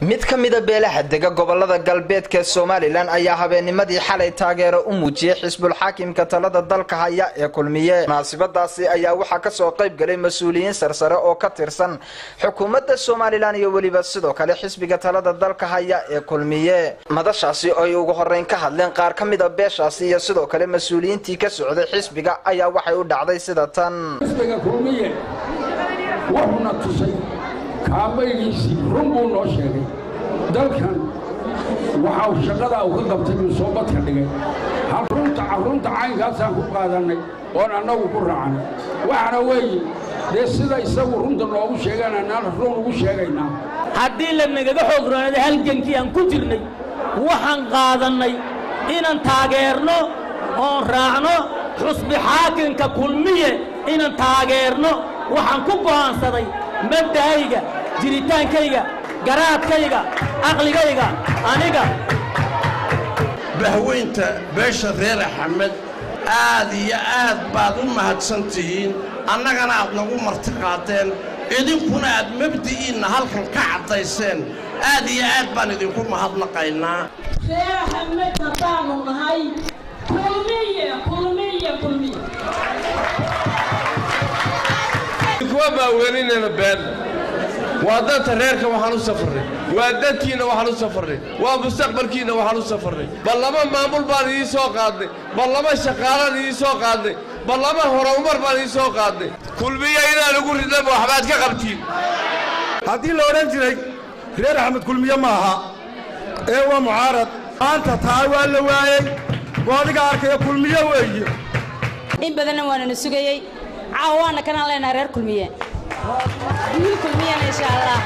mid ka mida beelaha dega gobolada galbeedka somalilan ayaa habeennimadii xalay taageero u muujiyey xisbulxaakimka talada dalka haya ee kulmiye munaasibadaasi ayaa waxaa kasoo qayb galay mas-uuliyiin sarsare oo ka tirsan xukuumadda somalilan iyo weliba sidoo kale xisbiga talada dalka haya ee kulmiye madashaasi ay ugu horeyn ka hadleen qaar ka mida beeshaasi iyo sidoo kale mas-uuliyiintii ka socday xisbiga ayaa waxay u dhacday sida tan wuxuuna tusay kaabaygiisii run buu noo sheegay dalkan waxa uu shaqadaa uu ka qabtay buu soo badka dhigay runta caynkaasaan ku qaadannay oon annagu ku raacnay waxaana weeye dee sida isagu runta noogu sheegaan annaan run ugu sheegaynaa haddii la nagaga xoog roonada halgankii aan ku jirnay waxaan qaadannay inaan taageerno oon raacno xusbi xaakimka kulmiye inaan taageerno waxaan ku go'aansaday mabda'ayga jiritaankayga garaadkayga caqligayga aniga bahweynta beesha reer axmed aad iyo aad baad u mahadsan tihiin annagana aad nagu marti qaadeen idinkuna aad mabdi'iinna halkan ka caddayseen aad iyo aad baan idinku mahadnaqaynaa reer axmed haddaanu nahay kulmiye kulmiye kulmiye kuwa baaweninayna been waa danta reerka waxaan u safarnay waa dantiinna waxaan u safarnay waa mustaqbalkiinna waxaan u safarnay bal laba maamul baan idiin soo qaadnay bal laba shaqaalaan idiin soo qaadnay bal laba horumar baan idiin soo qaadnay kulmiya inaan ugu ridnaba waxbaad ka qabtiin haddii la odhan jiray reer axmed kulmiye ma aha ee waa mucaarad maanta taa waa la waayey waa adiga arkaya kulmiye weeye in badanna waanana sugayey caawa waana kanaan leenahay reer kulmiye wiil kulmiyana insha allah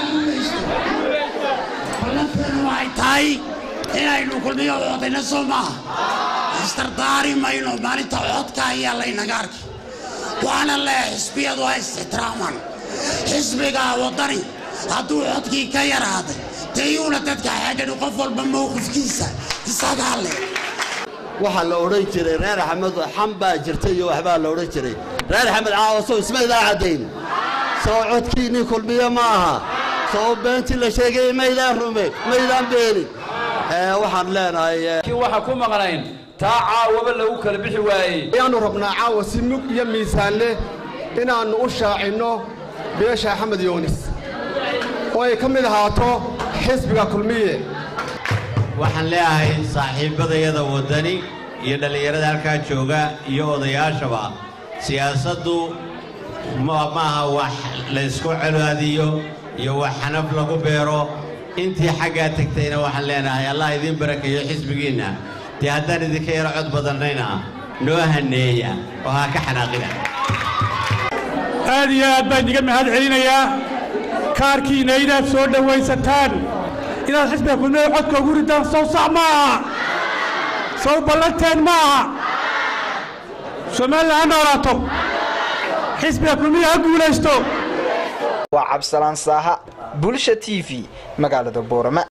ballanteenu waxay tahay inaynu kulmiyo codayna soo maaha istardaari mayno maalinta codka ayaa laynaga arkay waana lee xisbiyadu ha is-ixtiraamaan xisbiga waddani hadduu codkii ka yaraaday tayuuna dadka xeedhani qof walba mowqifkiisa isagaa leh waxaa la odhan jiray reer axmed xam baa jirta iyo waxbaa la odhan jiray reer axmed caawasow isma idaa caddayn soo codkiinnii kulmiye ma aha soo beentii la sheegay maydaan rume maydaan beenin waxaan leenahay waxaa ku maqnayn taa caawaba lagu kala bixi waayey ayaannu rabnaa caawa si mug iyo miisaan leh inaannu u shaacinno beesha axmed yoonis oo ay ka mid ahaato xisbiga kulmiye waxaan leeyahay saaxiibbadayada waddani iyo dhallinyarada halkaa jooga iyo odayaashaba siyaasaddu maaha wax laysku colaadiyo iyo wax xanaf lagu beero intii xaggaa tegtayna waxaan leenahay allah idiin barakeeyo xisbigiinna dee haddaan idinka yaro cod badannayna noo haneeya oo ha ka xanaaqina aad iyo aad baan idiga mahad celinayaa kaarkiinna inaad soo dhowaysataan inaad xisbiga kulmiye codka ugu ridaan sow sax ma aha sow ballanteen ma aha somalilan ha noolaato xisbiga kulmiye ha guulaysto waa cabsalaan saaha bulsha t v magaalada boorama